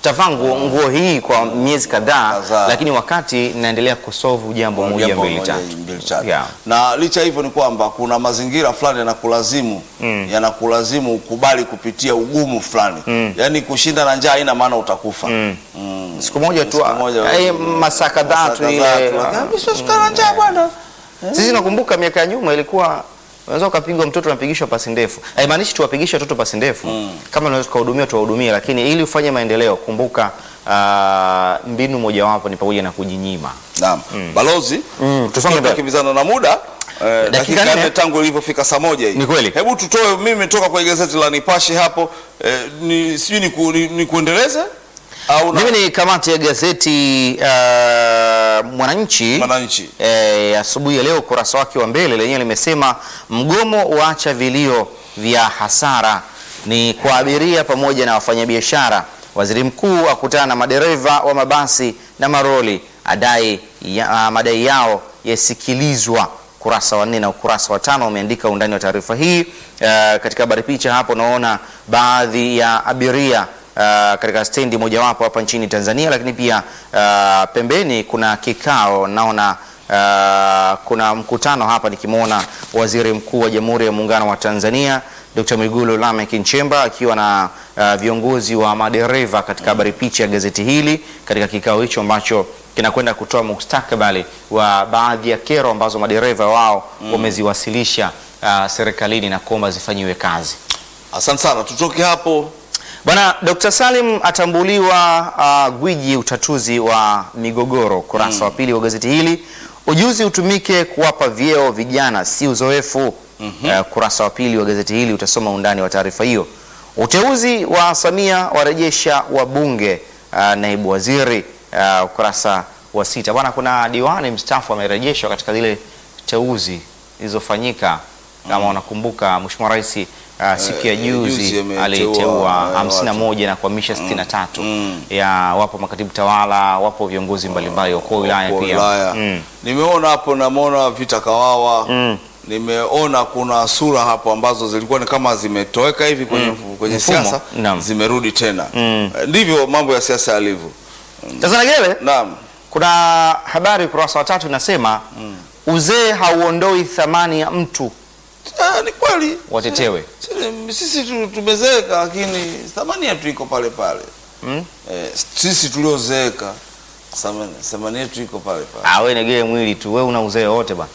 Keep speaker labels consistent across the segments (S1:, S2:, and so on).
S1: tavaa nguo, nguo hii kwa miezi kadhaa,
S2: Kadhaa.
S1: lakini wakati naendelea kusolve jambo moja
S2: Jambo
S1: mbili
S2: moja,
S1: tatu.
S2: mbili, tatu.
S1: Yeah.
S2: Na licha hivyo ni kwamba kuna mazingira fulani yanakulazimu yanakulazimu ukubali kupitia ugumu fulani, yaani kushinda na njaa haina maana utakufa. Mm.
S1: Siku moja tu
S2: Siku moja,
S1: eh, masaa kadhaa tu
S2: Masaa
S1: ile
S2: kadhaa tu, lakini mimi siwezi kukaa na njaa bwana.
S1: Sisi nakumbuka miaka ya nyuma ilikuwa unaweza ukapigwa mtoto unapigishwa pasi ndefu. Haimaanishi tuwapigishe watoto pasi ndefu. Kama unaweza kuwahudumia tuwahudumie, lakini ili ufanye maendeleo kumbuka ah, mbinu mojawapo ni pamoja na kujinyima.
S2: Naam. Balozi,
S1: Mm, tusonge mbele.
S2: tukimbizana na muda eh, dakika
S1: nne.
S2: nne tangu ilivyofika saa moja hii.
S1: Ni kweli.
S2: Hebu tutoe, mimi nimetoka kwenye gazeti la Nipashe hapo eh, ni sijui ni, ku, ni, ni kuendeleze au na
S1: Mimi ni kamati ya gazeti ah, Mwananchi
S2: Mwananchi.
S1: eh, asubuhi ya leo ukurasa wake wa mbele lenyewe limesema mgomo waacha vilio vya hasara ni kwa abiria pamoja na wafanyabiashara. Waziri mkuu akutana na madereva wa mabasi na maroli adai ya, ah, madai yao yasikilizwa. Ukurasa wa nne na ukurasa wa tano umeandika undani wa taarifa hii. Eh, katika habari picha hapo naona baadhi ya abiria Uh, katika stendi mojawapo hapa nchini Tanzania, lakini pia uh, pembeni kuna kikao naona uh, kuna mkutano hapa nikimwona Waziri Mkuu wa Jamhuri ya Muungano wa Tanzania Dr. Mwigulu Lameck Nchemba akiwa na uh, viongozi wa madereva katika habari picha ya gazeti hili katika kikao hicho ambacho kinakwenda kutoa mustakabali wa baadhi ya kero ambazo madereva wao wameziwasilisha uh, serikalini na kuomba zifanyiwe kazi.
S2: Asante sana, tutoke hapo.
S1: Bwana Dr. Salim atambuliwa uh, gwiji utatuzi wa migogoro, kurasa wa pili wa gazeti hili. Ujuzi utumike kuwapa vyeo vijana, si uzoefu. Uh, kurasa wa pili wa gazeti hili utasoma undani wa taarifa hiyo. Uteuzi wa Samia warejesha wabunge, uh, naibu waziri, uh, ukurasa wa sita. Bwana, kuna diwani mstaafu amerejeshwa katika zile teuzi zilizofanyika kama unakumbuka, Mheshimiwa Rais uh, siku ya
S2: Eh,
S1: juzi
S2: juzi ameteua,
S1: aliteua
S2: eh,
S1: hamsini na
S2: watu.
S1: moja na kuhamisha 63
S2: mm.
S1: ya wapo makatibu tawala, wapo viongozi mbalimbali wakuu wa wilaya
S2: Kwa
S1: pia
S2: wilaya.
S1: Mm.
S2: Nimeona hapo, namwona Vita Kawawa
S1: Mm.
S2: nimeona kuna sura hapo ambazo zilikuwa ni kama zimetoweka hivi kwenye, kwenye
S1: Mfumo.
S2: siasa
S1: Naam.
S2: zimerudi tena.
S1: Mm.
S2: Eh, Ndivyo mambo ya siasa yalivyo.
S1: Sasa Nagele,
S2: Naam.
S1: kuna habari ukurasa wa tatu inasema uzee hauondoi thamani ya mtu,
S2: Ah, ni kweli
S1: watetewe.
S2: Sisi- sisi tu- tumezeeka, lakini thamani yetu iko pale pale.
S1: Mm?
S2: Eh, sisi tuliozeeka thamani thamani yetu iko pale pale.
S1: Ah, wewe Negele mwili tu, wewe una uzee wote bwana.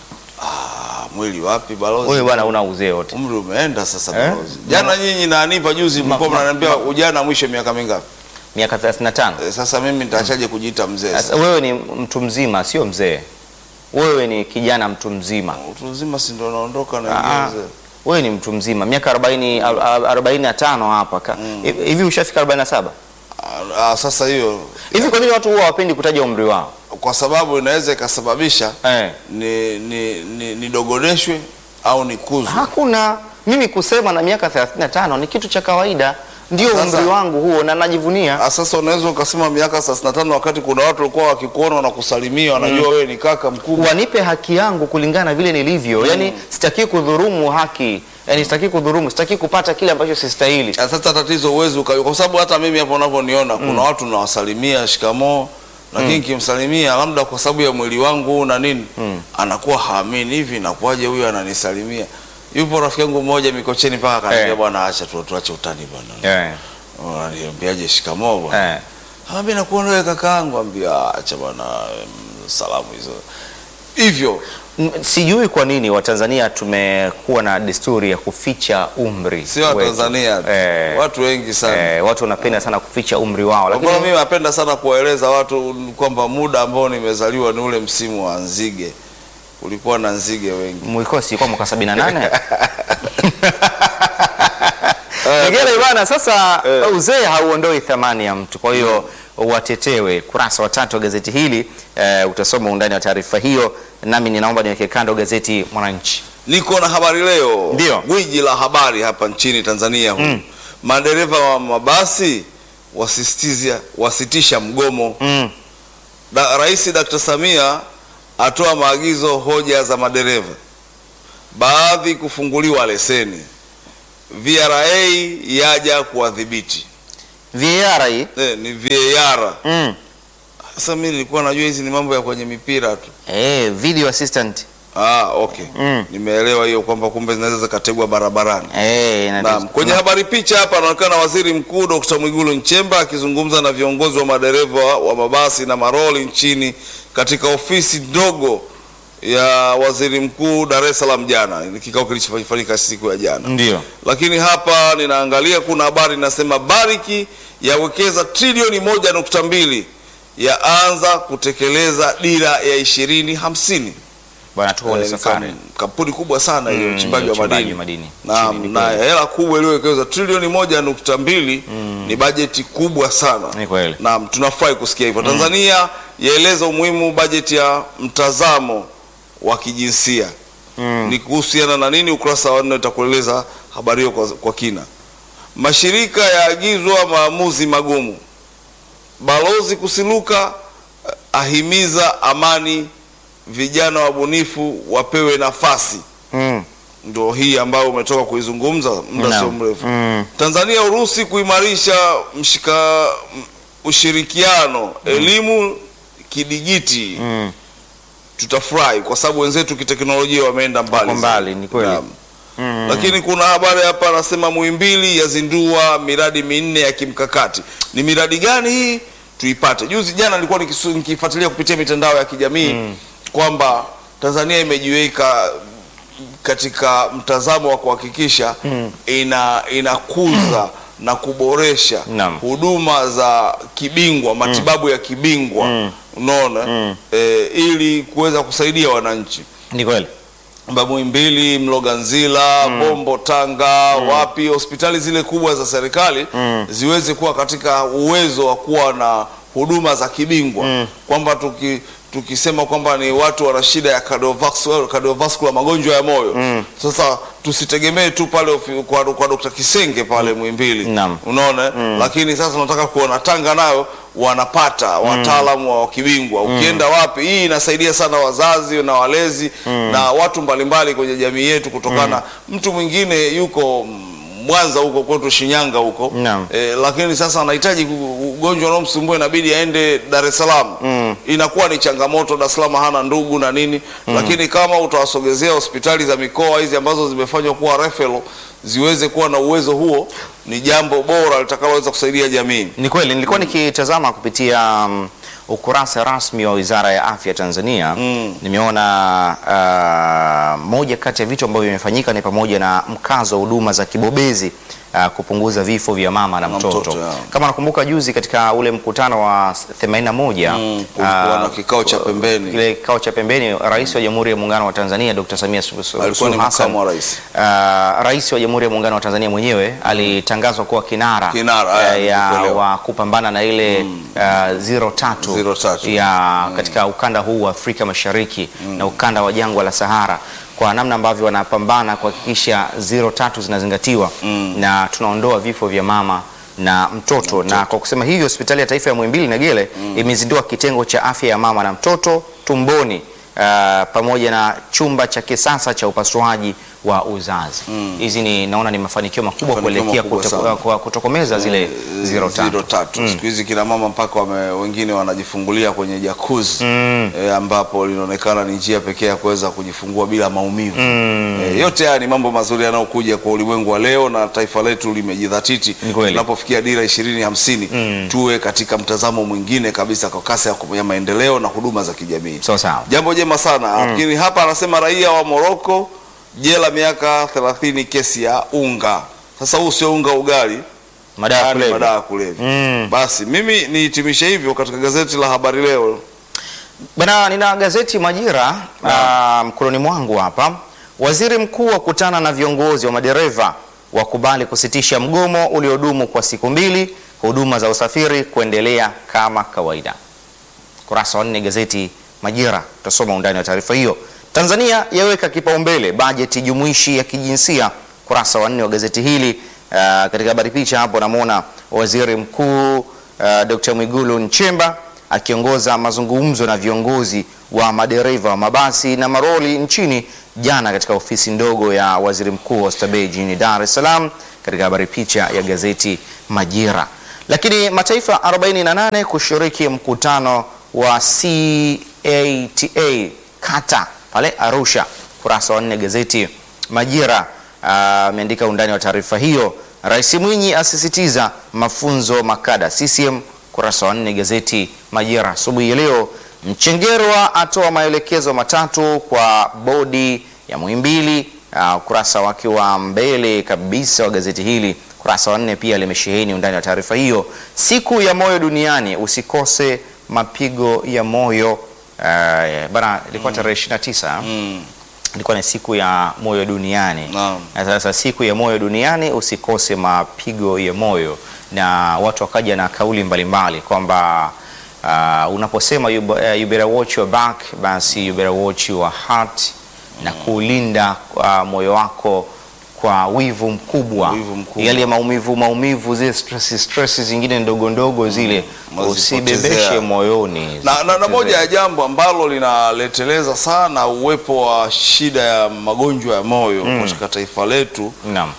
S2: Ah, mwili wapi balozi?
S1: Wewe bwana una uzee wote.
S2: Umri umeenda sasa
S1: Eh?
S2: balozi. Jana nyinyi na Anipa juzi mlikuwa
S1: ma-
S2: mnaniambia ujana mwisho miaka mingapi?
S1: Miaka 35.
S2: Eh, Sasa mimi nitaachaje kujiita mzee?
S1: Sasa
S2: sasa?
S1: wewe ni mtu mzima, sio mzee. Wewe ni kijana mtu mzima.
S2: Utu uzima si ndio naondoka na
S1: Ah,
S2: ingia mzee.
S1: wewe ni mtu mzima miaka 40 ar- 45 hapa ka- hivi hivi ushafika 47
S2: Ah, ah, sasa hiyo
S1: hivi kwa nini watu huwa hawapendi kutaja umri wao
S2: kwa sababu inaweza ikasababisha
S1: eh.
S2: ni, ni, ni, nidogodeshwe au nikuzwe.
S1: hakuna mimi kusema na miaka 35 ni kitu cha kawaida ndio
S2: Sasa-
S1: umri wangu huo na najivunia
S2: Ah, Sasa unaweza ukasema miaka 35 wakati kuna watu walikuwa wakikuona na kusalimia wanajua wewe ni kaka mkubwa.
S1: wanipe haki yangu kulingana na vile nilivyo yani sitaki kudhurumu haki yani sitaki kudhurumu sitaki kupata kile ambacho sistahili
S2: Ah, Sasa tatizo uwezi uka- kwa sababu hata mimi hapo unavyoniona kuna watu nawasalimia shikamoo, lakini nikimsalimia labda kwa sababu ya mwili wangu huu na nini anakuwa haamini hivi, inakuwaje huyu ananisalimia? Yupo rafiki yangu mmoja Mikocheni mpaka akaniambia
S1: Eh.
S2: bwana, acha tu tuache utani bwana.
S1: eh.
S2: Unaniambiaje shikamoo bwana?
S1: Eh.
S2: Ah, mimi nakuona wewe kakaangu, ambia acha bwana, mm, salamu hizo hivyo.
S1: M- sijui kwa nini watanzania tumekuwa na desturi ya kuficha umri
S2: Sio wa
S1: wetu.
S2: Tanzania tu,
S1: eh.
S2: watu wengi sana
S1: Eh, watu wanapenda sana kuficha umri wao
S2: Kwa
S1: lakini
S2: mfano mimi napenda sana kuwaeleza watu kwamba muda ambao nimezaliwa ni ule msimu wa nzige. Kulikuwa na nzige wengi.
S1: mlikuwa si kwa mwaka 78 Nigele bana, sasa
S2: Eh.
S1: uzee hauondoi thamani ya mtu, kwa hiyo watetewe. Kurasa wa tatu wa gazeti hili eh, utasoma undani wa taarifa hiyo, nami ninaomba niweke kando gazeti Mwananchi.
S2: Niko na habari leo,
S1: Ndio.
S2: gwiji la habari hapa nchini Tanzania huu. Madereva wa mabasi wasisitiza wasitisha mgomo.
S1: Mm.
S2: Da, Rais Dr. Samia atoa maagizo hoja za madereva, baadhi kufunguliwa leseni, VRA yaja kuwadhibiti.
S1: VAR hii
S2: eh, ni VAR.
S1: mm.
S2: Sasa mimi nilikuwa najua hizi ni mambo ya kwenye mipira tu.
S1: eh, video assistant
S2: Ah, okay.
S1: Mm.
S2: Nimeelewa hiyo kwamba kumbe zinaweza zikategwa barabarani.
S1: eh, na-
S2: Naam, kwenye habari picha hapa anaonekana Waziri Mkuu Dr. Mwigulu Nchemba akizungumza na viongozi wa madereva wa mabasi na maroli nchini katika ofisi ndogo ya Waziri Mkuu Dar es Salaam jana. Ni kikao kilichofanyika siku ya jana.
S1: ndio
S2: Lakini hapa ninaangalia kuna habari inasema Bariki yawekeza trilioni moja nukta mbili yaanza kutekeleza dira ya ishirini hamsini.
S1: bwana, tuko kwenye
S2: Eh,
S1: safari
S2: kam- kampuni kubwa sana hiyo
S1: Mm,
S2: uchimbaji wa
S1: uchimbaji
S2: madini.
S1: wa madini.
S2: Naam,
S1: Nchini, ni
S2: na
S1: kweli.
S2: hela kubwa iliyowekeza trilioni moja nukta mbili ni bajeti kubwa sana.
S1: Ni kweli.
S2: Naam, tunafurahi kusikia hivyo. Tanzania yaeleza umuhimu bajeti ya mtazamo wa kijinsia. Ni kuhusiana na nini? Ukurasa wa nne utakueleza habari hiyo kwa, kwa kina. Mashirika yaagizwa maamuzi magumu. Balozi Kusiluka eh, ahimiza amani, vijana wabunifu wapewe nafasi.
S1: mm.
S2: Ndio hii ambayo umetoka kuizungumza muda
S1: Naam.
S2: sio mrefu.
S1: Mm.
S2: Tanzania Urusi kuimarisha mshika m- ushirikiano elimu kidigiti.
S1: Mm.
S2: Tutafurahi kwa sababu wenzetu kiteknolojia wameenda mbali.
S1: Wako mbali,
S2: zaidi.
S1: ni kweli.
S2: Naam.
S1: Mm.
S2: Lakini kuna habari hapa anasema Muhimbili yazindua miradi minne ya kimkakati. Ni miradi gani hii? Tuipate. Juzi jana nilikuwa nikisu- nikifuatilia kupitia mitandao ya kijamii kwamba Tanzania imejiweka katika mtazamo wa kuhakikisha ina inakuza na kuboresha
S1: Naam.
S2: huduma za kibingwa, matibabu ya kibingwa, unaona eh, ili kuweza kusaidia wananchi
S1: ni kweli
S2: kwamba Muhimbili, Mloganzila, Bombo, Tanga, wapi hospitali zile kubwa za serikali ziweze kuwa katika uwezo wa kuwa na huduma za kibingwa kwamba tuki tukisema kwamba ni watu wana shida ya cardiovascular, cardiovascular magonjwa ya moyo sasa tusitegemee tu pale ofi- kwa, kwa Dr. Kisenge pale Muhimbili
S1: Naam.
S2: unaona lakini sasa tunataka kuona Tanga nayo wanapata wataalamu wa kibingwa ukienda wapi hii inasaidia sana wazazi na walezi na watu mbalimbali kwenye jamii yetu kutokana mtu mwingine yuko mm, Mwanza huko kwetu Shinyanga huko
S1: Naam.
S2: eh, lakini sasa anahitaji ku- ugonjwa unaomsumbua inabidi aende Dar es Salaam inakuwa ni changamoto Dar es Salaam hana ndugu na nini lakini kama utawasogezea hospitali za mikoa hizi ambazo zimefanywa kuwa referral ziweze kuwa na uwezo huo ni jambo bora litakaloweza kusaidia jamii
S1: Ni kweli nilikuwa nikitazama kupitia um, ukurasa rasmi wa Wizara ya Afya Tanzania
S2: Mm.
S1: nimeona uh, moja kati ya vitu ambavyo vimefanyika ni pamoja na mkazo wa huduma za kibobezi uh, kupunguza vifo vya mama na
S2: Na
S1: mtoto.
S2: mtoto, ya.
S1: Kama nakumbuka juzi katika ule mkutano wa 81
S2: Mm, kulikuwa na kikao cha pembeni.
S1: Kile kikao cha pembeni, Rais wa Jamhuri ya Muungano wa Tanzania Dr. Samia Suluhu Suluhu
S2: alikuwa ni
S1: Hassan
S2: makamu wa rais
S1: Uh, rais wa Jamhuri ya Muungano wa Tanzania mwenyewe alitangazwa kuwa kinara,
S2: Kinara,
S1: uh,
S2: aya,
S1: ya
S2: nilikuelewa.
S1: wa kupambana na ile uh, zero tatu,
S2: Zero tatu.
S1: ya katika ukanda huu wa Afrika Mashariki na ukanda wa jangwa la Sahara kwa namna ambavyo wanapambana kuhakikisha zero tatu zinazingatiwa na tunaondoa vifo vya mama na mtoto, na kwa kusema hivyo hospitali ya taifa ya Muhimbili Negele imezindua kitengo cha afya ya mama na mtoto tumboni uh, pamoja na chumba cha kisasa cha upasuaji wa uzazi. Hizi ni naona ni mafanikio makubwa
S2: Mafanikio
S1: kuelekea
S2: makubwa
S1: kuto-
S2: sana.
S1: kwa kutokomeza zile zero
S2: zero
S1: tatu.
S2: tatu. Siku hizi kina mama mpaka wame, wengine wanajifungulia kwenye jakuzi e, ambapo linaonekana ni njia pekee ya kuweza kujifungua bila maumivu e, yote haya ni mambo mazuri yanayokuja kwa ulimwengu wa leo na taifa letu limejidhatiti
S1: Ni kweli.
S2: tunapofikia dira ishirini hamsini tuwe katika mtazamo mwingine kabisa kwa kasi ya ku- ya maendeleo na huduma za kijamii
S1: Sawa sawa.
S2: jambo jema sana lakini hapa anasema raia wa Moroko jela miaka 30 kesi ya unga sasa huu sio unga ugali
S1: Madawa ya
S2: Yaani
S1: kulevya.
S2: madawa ya kulevya.
S1: Mm.
S2: Basi mimi nihitimishe hivyo katika gazeti la Habari Leo.
S1: Bana, nina gazeti Majira ah, mkononi mwangu hapa. Waziri mkuu akutana na viongozi wa madereva wakubali kusitisha mgomo uliodumu kwa siku mbili, huduma za usafiri kuendelea kama kawaida. Kurasa wa nne gazeti Majira, tutasoma undani wa taarifa hiyo. Tanzania yaweka kipaumbele bajeti jumuishi ya kijinsia, kurasa wa nne wa gazeti hili. Ah, katika habari picha hapo namwona waziri mkuu uh, Dr. Mwigulu Nchemba akiongoza mazungumzo na viongozi wa madereva wa mabasi na maroli nchini jana katika ofisi ndogo ya waziri mkuu Oysterbay jijini Dar es Salaam, katika habari picha ya gazeti Majira. Lakini mataifa 48 kushiriki mkutano wa CATA kata pale Arusha. Kurasa wa nne gazeti Majira ameandika undani wa taarifa hiyo. Rais Mwinyi asisitiza mafunzo makada CCM. Kurasa wa nne gazeti Majira asubuhi ya leo. Mchengerwa atoa maelekezo matatu kwa bodi ya Muhimbili. Uh, ukurasa wake wa mbele kabisa wa gazeti hili kurasa wa nne pia limesheheni undani wa taarifa hiyo. Siku ya moyo duniani, usikose mapigo ya moyo. Uh, bana ilikuwa tarehe 29
S2: Mm.
S1: ilikuwa ni siku ya moyo duniani.
S2: Naam.
S1: Na sasa siku ya moyo duniani usikose mapigo ya moyo, na watu wakaja na kauli mbalimbali kwamba uh, unaposema you, uh, you better watch your back, basi you better watch your heart na kuulinda uh, moyo wako kwa wivu mkubwa,
S2: Wivu mkubwa.
S1: yale maumivu maumivu, zile stress stress zingine ndogo ndogo zile
S2: Mazipotezea.
S1: usibebeshe moyoni.
S2: na, na, na
S1: Zipotezee.
S2: moja ya jambo ambalo linaleteleza sana uwepo wa shida ya magonjwa ya moyo katika taifa letu
S1: Naam.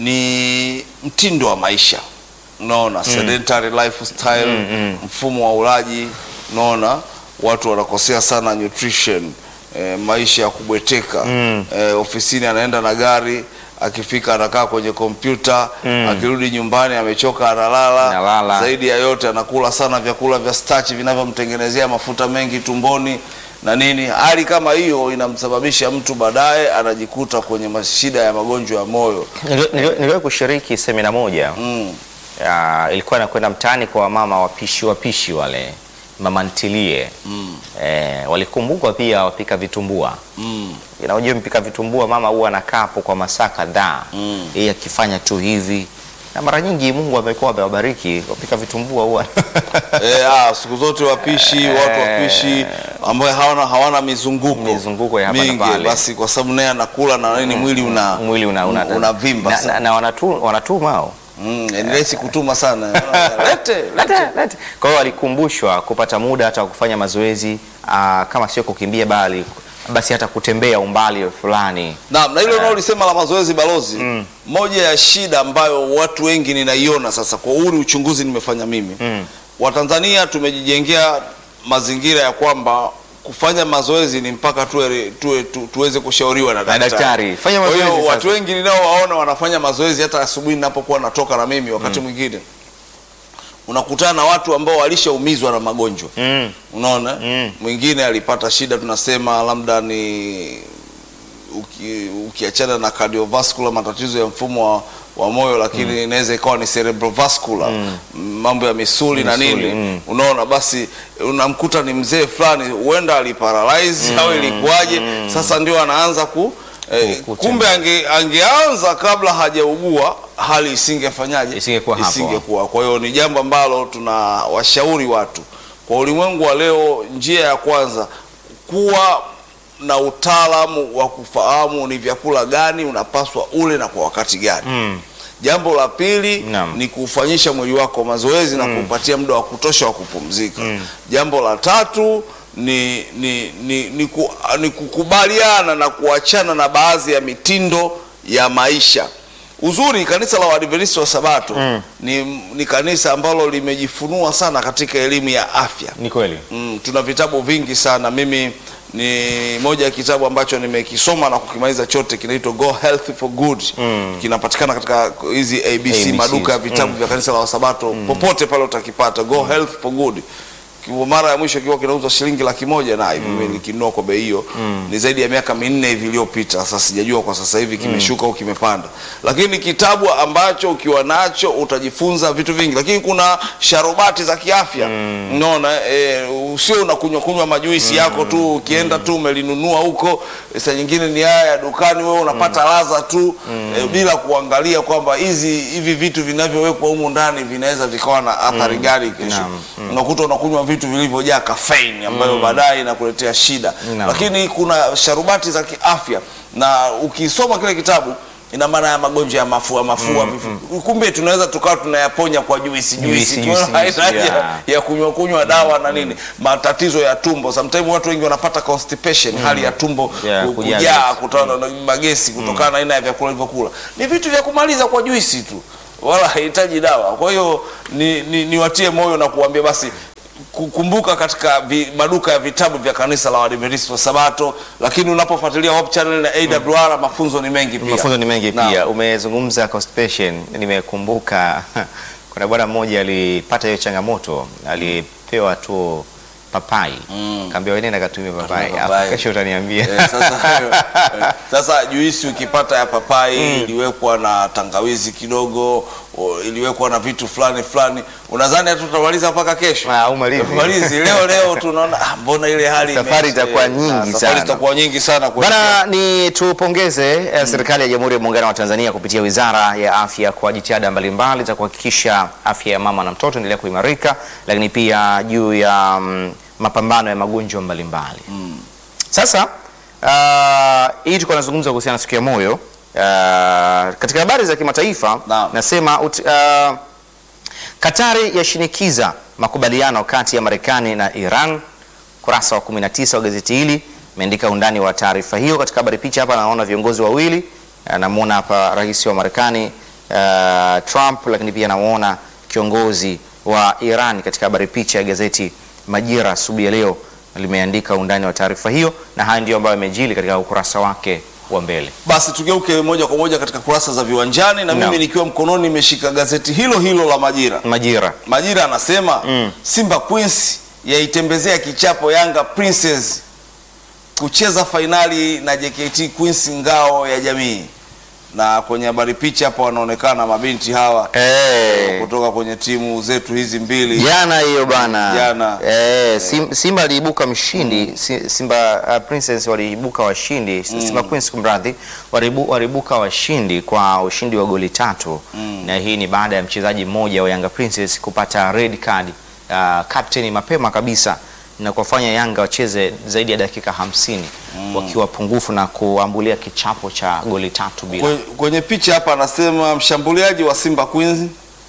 S2: ni mtindo wa maisha unaona sedentary lifestyle mfumo wa ulaji unaona watu wanakosea sana nutrition eh, maisha ya kubweteka eh, ofisini anaenda na gari akifika anakaa kwenye kompyuta akirudi nyumbani amechoka analala
S1: Analala.
S2: zaidi ya yote anakula sana vyakula vya starch vinavyomtengenezea mafuta mengi tumboni na nini hali kama hiyo inamsababisha mtu baadaye anajikuta kwenye mashida ya magonjwa ya moyo
S1: Nili- nili- Niliwahi kushiriki semina moja
S2: mm.
S1: Ah, ilikuwa nakwenda mtaani kwa mama wapishi wapishi wale mama ntilie
S2: Mm.
S1: eh, walikumbukwa pia wapika vitumbua
S2: Mm.
S1: unajua mpika vitumbua mama huwa anakaa hapo kwa masaa kadhaa
S2: Mm.
S1: yeye akifanya tu hivi na mara nyingi Mungu amekuwa amewabariki wapika vitumbua huwa
S2: Eh, ah, siku zote wapishi watu wapishi ambayo hawana hawana mizunguko
S1: Mizunguko ya hapa na
S2: mingi,
S1: pale.
S2: basi kwa sababu naye anakula na nini mwili una
S1: mwili una, una,
S2: unavimba
S1: na,
S2: sana.
S1: na, na wanatu, wanatuma hao
S2: Mm, ni rahisi kutuma sana lete
S1: Lete, lete. Kwa hiyo walikumbushwa kupata muda hata wa kufanya mazoezi aa, kama sio kukimbia bali basi hata kutembea umbali fulani.
S2: Naam, na hilo unaolisema la mazoezi balozi, moja ya shida ambayo watu wengi ninaiona sasa, kwa huu ni uchunguzi nimefanya mimi
S1: Mm.
S2: Watanzania tumejijengea mazingira ya kwamba kufanya mazoezi ni mpaka tuwe, tuwe, tu, tuweze kushauriwa na daktari.
S1: daktari. Fanya
S2: Kwa
S1: mazoezi
S2: hiyo
S1: sasa.
S2: watu wengi ninaowaona wanafanya mazoezi hata asubuhi ninapokuwa natoka na mimi wakati mwingine unakutana na watu ambao walishaumizwa na magonjwa
S1: Mm.
S2: unaona
S1: Mm.
S2: mwingine alipata shida tunasema labda ni uki, ukiachana na cardiovascular matatizo ya mfumo wa, wa moyo lakini inaweza ikawa ni cerebrovascular mambo ya misuli, na
S1: Misuli,
S2: nini
S1: mm.
S2: unaona basi unamkuta ni mzee fulani huenda aliparalyze au ilikuwaje sasa ndio anaanza ku eh,
S1: Ku-
S2: kumbe ange, angeanza kabla hajaugua hali isingefanyaje
S1: Isingekuwa hapo.
S2: isingekuwa kwa hiyo ni jambo ambalo tunawashauri watu kwa ulimwengu wa leo njia ya kwanza kuwa na utaalamu wa kufahamu ni vyakula gani unapaswa ule na kwa wakati gani
S1: Mm.
S2: jambo la pili
S1: Naam.
S2: ni kufanyisha mwili wako mazoezi na kupatia muda wa kutosha wa kupumzika jambo la tatu ni, ni, ni, ni, ku, ni kukubaliana na kuachana na baadhi ya mitindo ya maisha uzuri kanisa la Waadventista wa Sabato ni, ni kanisa ambalo limejifunua sana katika elimu ya afya
S1: Ni kweli.
S2: Mm, tuna vitabu vingi sana. Mimi ni moja ya kitabu ambacho nimekisoma na kukimaliza chote, kinaitwa Go Health for Good. Kinapatikana katika hizi ABC,
S1: ABC,
S2: maduka ya vitabu vya kanisa la Wasabato, popote pale utakipata. Go Health for Good. Kwa mara ya mwisho kiwa kinauzwa shilingi laki moja na hivi mm. nikinunua kwa bei hiyo ni zaidi ya miaka minne hivi iliyopita. Sasa sijajua kwa sasa hivi kimeshuka au kimepanda, lakini ni kitabu ambacho ukiwa nacho utajifunza vitu vingi, lakini kuna sharubati za kiafya unaona, e, usio unakunywa kunywa majuisi yako tu ukienda tu umelinunua huko, saa nyingine ni haya ya dukani, wewe unapata ladha tu e, bila kuangalia kwamba hizi hivi vitu vinavyowekwa humu ndani vinaweza vikawa na athari gani kesho
S1: Naam.
S2: unakuta unakunywa vitu vilivyojaa kafeini ambayo baadaye inakuletea shida
S1: Naam.
S2: lakini kuna sharubati za kiafya na ukisoma kile kitabu ina maana ya magonjwa ya mafua mafua vifu- kumbe tunaweza tukawa tunayaponya kwa juisi
S1: Juisi,
S2: juisi
S1: juisi,
S2: Tunaona haina
S1: juisi,
S2: haja
S1: yeah.
S2: ya kunywa kunywa dawa na nini matatizo ya tumbo sometimes watu wengi wanapata constipation hali ya tumbo
S1: Yeah,
S2: ku-
S1: kujaa
S2: kujaa
S1: gesi.
S2: kutokana na magesi kutokana na aina ya vyakula vilivyokula ni vitu vya kumaliza kwa juisi tu wala haihitaji dawa. Kwa hiyo ni, ni, niwatie moyo na kuambia basi kukumbuka katika vi, maduka ya vitabu vya kanisa la Waadventista wa Sabato, lakini unapofuatilia Hope Channel na AWR mafunzo ni mengi pia.
S1: Mafunzo ni mengi
S2: Naam.
S1: pia. Umezungumza constipation, nimekumbuka kuna bwana mmoja alipata hiyo changamoto, alipewa tu papai
S2: Mm.
S1: kaambiwa wewe nenda katumia papai,
S2: Katumia papai.
S1: Alafu kesho utaniambia.
S2: Eh, sasa, eh, sasa juisi ukipata ya papai iliwekwa na tangawizi kidogo, o, iliwekwa na vitu fulani fulani, unadhani hata tutamaliza mpaka kesho?
S1: Ah, umalizi.
S2: Tumalizi leo leo, tunaona ah, mbona ile hali
S1: Safari
S2: imeisha.
S1: itakuwa
S2: Ah,
S1: nyingi
S2: safari
S1: sana.
S2: itakuwa nyingi sana kwa
S1: Bana, ni tupongeze eh, serikali ya Jamhuri ya Muungano wa Tanzania kupitia Wizara ya Afya kwa jitihada mbalimbali za kuhakikisha afya ya mama na mtoto endelea kuimarika, lakini pia juu ya mm, mapambano ya magonjwa mbalimbali. Sasa ah, hii tulikuwa tunazungumza kuhusiana na siku ya moyo. Ah, katika habari za kimataifa
S2: Naam.
S1: nasema ut, ah, Katari yashinikiza makubaliano kati ya Marekani na Iran. Kurasa wa 19 wa gazeti hili imeandika undani wa taarifa hiyo. Katika habari picha hapa naona viongozi wawili, Eh, namuona hapa rais wa Marekani eh, Trump, lakini pia namuona kiongozi wa Iran. Katika habari picha ya gazeti Majira asubuhi ya leo limeandika undani wa taarifa hiyo, na haya ndio ambayo yamejili katika ukurasa wake wa mbele.
S2: Basi tugeuke moja kwa moja katika kurasa za viwanjani, na
S1: Naam.
S2: mimi nikiwa mkononi nimeshika gazeti hilo hilo la Majira.
S1: Majira
S2: Majira anasema
S1: Mm.
S2: Simba Queens yaitembezea kichapo Yanga Princess kucheza fainali na JKT Queens ngao ya jamii. Na kwenye habari picha hapa wanaonekana mabinti hawa
S1: eh,
S2: kutoka kwenye timu zetu hizi mbili.
S1: Jana hiyo bana.
S2: Jana.
S1: Eh, Sim- Simba aliibuka mshindi, Si- Simba uh, Princess waliibuka washindi, Simba Queens kumradhi, waliibu- waliibuka washindi kwa ushindi wa goli tatu na hii ni baada ya mchezaji mmoja wa Yanga Princess kupata red card uh, captain mapema kabisa na kuwafanya Yanga wacheze zaidi ya dakika hamsini wakiwa pungufu na kuambulia kichapo cha goli tatu bila.
S2: Kwe- Kwenye picha hapa anasema mshambuliaji wa Simba Queens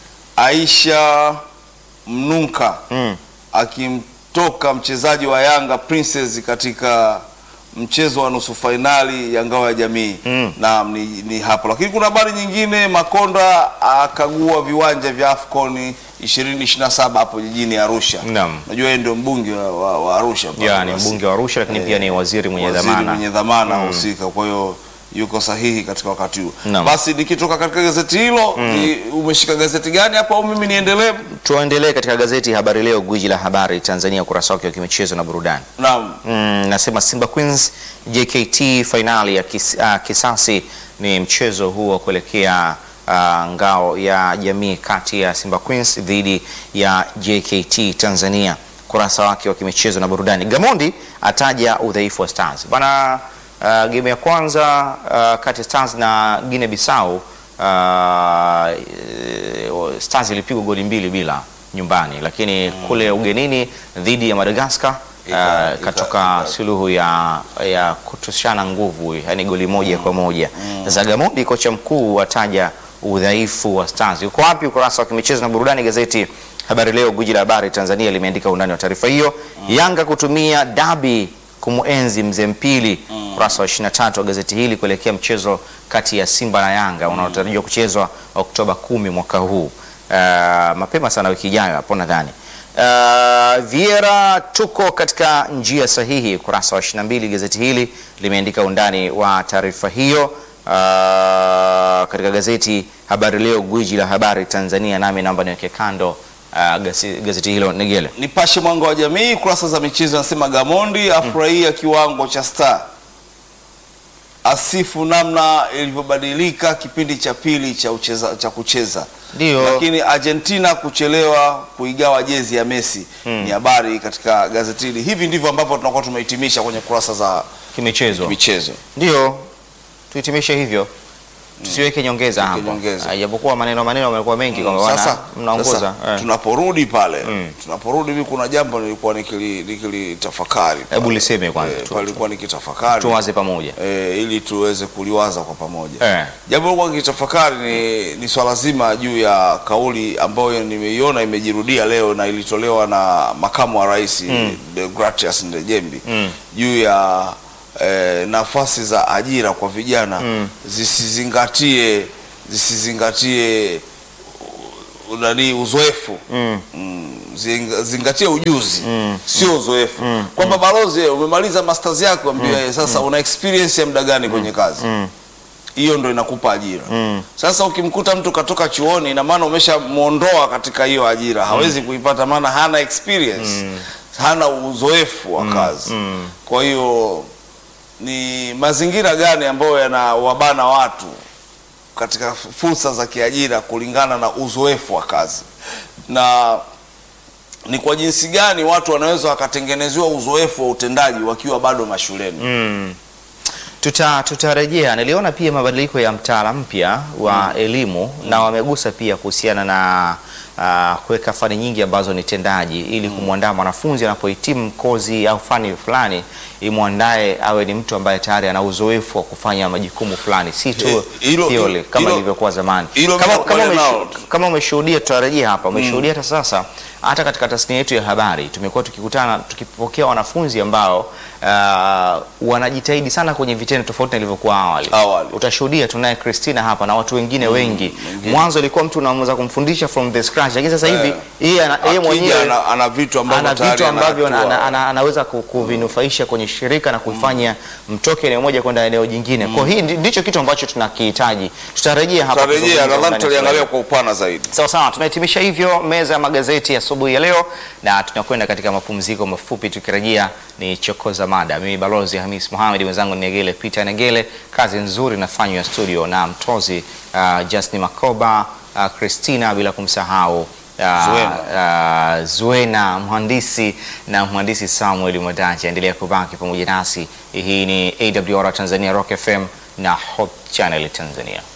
S2: Aisha Mnunka
S1: Mm.
S2: akimtoka mchezaji wa Yanga Princess katika mchezo wa nusu fainali ya ngao ya jamii
S1: Mm.
S2: naam, ni, ni hapo. Lakini kuna habari nyingine, Makonda akagua viwanja vya AFCON 2027 hapo jijini Arusha.
S1: Naam.
S2: Najua yeye ndio mbunge wa, wa, wa Arusha pale.
S1: Ya, ni
S2: Basi,
S1: mbunge wa Arusha lakini pia ni waziri mwenye
S2: waziri
S1: dhamana.
S2: mwenye dhamana husika, kwa hiyo yuko sahihi katika wakati huu.
S1: Naam.
S2: Basi nikitoka katika gazeti hilo, ni- umeshika gazeti gani hapa au mimi niendelee?
S1: Tuendelee katika gazeti Habari Leo, gwiji la habari Tanzania, ukurasa wake wa kimichezo na burudani.
S2: Naam.
S1: Mm, nasema Simba Queens JKT fainali ya kis, ah, kisasi ni mchezo huo wa kuelekea ah, ngao ya jamii kati ya Simba Queens dhidi ya JKT Tanzania, kurasa wake wa kimichezo na burudani. Gamondi ataja udhaifu wa Stars bana. Uh, game ya kwanza ah, kati ya Stars na Guinea Bissau ah, eh, Stars ilipigwa goli mbili bila nyumbani, lakini kule ugenini dhidi ya Madagascar
S2: Ika-
S1: uh,
S2: ika-
S1: katoka
S2: ika-
S1: suluhu ya, ya kutoshana nguvu, yani goli moja kwa moja. Sasa Gamondi kocha mkuu ataja udhaifu wa Stars. Uko wapi? Ukurasa wa kimichezo na burudani, gazeti Habari Leo, gwiji la habari Tanzania limeandika undani wa taarifa hiyo. Yanga kutumia dabi kumuenzi mzee Mpili, ukurasa wa 23 wa gazeti hili kuelekea mchezo kati ya Simba na Yanga unaotarajiwa kuchezwa Oktoba kumi mwaka huu. Uh, mapema sana wiki ijayo hapo nadhani. Uh, Viera tuko katika njia sahihi. Ukurasa wa 22 gazeti hili limeandika undani wa taarifa hiyo. Uh, katika gazeti Habari Leo, gwiji la habari Tanzania, nami naomba niweke kando uh, gazeti, gazeti hilo Negele.
S2: Nipashe mwanga wa jamii kurasa za michezo anasema Gamondi afurahia kiwango cha Star, asifu namna ilivyobadilika kipindi cha pili cha, ucheza, cha kucheza
S1: Ndio.
S2: lakini Argentina kuchelewa kuigawa jezi ya Messi ni habari katika gazeti hili. Hivi ndivyo ambavyo tunakuwa tumehitimisha kwenye kurasa za
S1: Kimichezo
S2: michezo.
S1: ndio tuhitimishe hivyo, tusiweke nyongeza
S2: Tusiweke
S1: hapo,
S2: nyongeza.
S1: Ah, japokuwa maneno maneno yamekuwa mengi kwamba wana-
S2: Sasa,
S1: mnaongoza
S2: sasa
S1: eh.
S2: tunaporudi pale
S1: Mm.
S2: tunaporudi, mimi kuna jambo nilikuwa nikili- nikilitafakari
S1: Hebu
S2: pale.
S1: liseme kwanza,
S2: Eh,
S1: tu-
S2: pale nilikuwa nikitafakari
S1: tuwaze pamoja
S2: eh, ili tuweze kuliwaza kwa pamoja
S1: eh.
S2: jambo nilikuwa nikitafakari ni, ni swala zima juu ya kauli ambayo nimeiona imejirudia leo na ilitolewa na makamu wa rais Deogratias Ndejembi
S1: Mm.
S2: juu ya eh, nafasi za ajira kwa vijana zisizingatie zisizingatie nani uzoefu
S1: Mm.
S2: Mm, zinga- zingatia ujuzi sio uzoefu kwamba balozi eh, umemaliza masters yako ambia eh, sasa una experience ya muda gani kwenye kazi hiyo ndo inakupa ajira sasa ukimkuta mtu katoka chuoni ina maana umeshamwondoa katika hiyo ajira hawezi kuipata maana hana experience hana uzoefu wa kazi kwa hiyo ni mazingira gani ambayo yanawabana watu katika fursa za kiajira kulingana na uzoefu wa kazi na ni kwa jinsi gani watu wanaweza wakatengenezewa uzoefu wa utendaji wakiwa bado mashuleni
S1: Tuta tutarejea. Niliona pia mabadiliko ya mtaala mpya wa elimu na wamegusa pia kuhusiana na ah, kuweka fani nyingi ambazo ni tendaji ili kumwandaa mwanafunzi anapohitimu kozi au fani fulani imwandae awe ni mtu ambaye tayari ana uzoefu wa kufanya majukumu fulani, si tu
S2: Eh, hilo-
S1: theory kama
S2: hilo-
S1: ilivyokuwa zamani.
S2: hilo
S1: Kama,
S2: mimi
S1: kama,
S2: nakubaliana
S1: umeshu-
S2: nao.
S1: kama umeshuhudia, tutarejea hapa, umeshuhudia hata sasa, hata katika tasnia yetu ya habari tumekuwa tukikutana tukipokea wanafunzi ambao ah, wanajitahidi sana kwenye vitendo tofauti na ilivyokuwa awali.
S2: Awali.
S1: Utashuhudia tunaye Christina hapa na watu wengine wengi. Mwanzo ilikuwa mtu unaweza kumfundisha from the scratch, lakini sasa hivi
S2: Eh.
S1: yeye ana- yeye
S2: Akija
S1: mwenyewe
S2: ana, ana vitu ambavyo
S1: ana
S2: tayari
S1: vitu ambavyo ana,
S2: anatua.
S1: ana, ana, anaweza ku- kuvinufaisha kwenye shirika na kuifanya mtoke eneo moja kwenda eneo jingine. Kwa hii ndi- ndicho kitu ambacho tunakihitaji. Tutarejea hapa.
S2: Tutarejea,
S1: kuzungumza
S2: nadhani
S1: undani
S2: tutaliangalia
S1: zaidi.
S2: kwa upana zaidi
S1: Sawa sawa, tunahitimisha hivyo meza ya magazeti asubuhi ya leo, na tunakwenda katika mapumziko mafupi. Tukirejea ni chokoza mada. Mimi balozi Hamis Mohamed, mwenzangu ni Negele Peter Negele. Kazi nzuri inafanywa studio na mtozi uh, Justin Makoba uh, Christina, bila kumsahau uh,
S2: Zuena.
S1: uh, Zuena mhandisi na mhandisi Samuel Mwadaji. Endelea kubaki pamoja nasi. Hii ni AWR Tanzania Rock FM na Hope Channel Tanzania.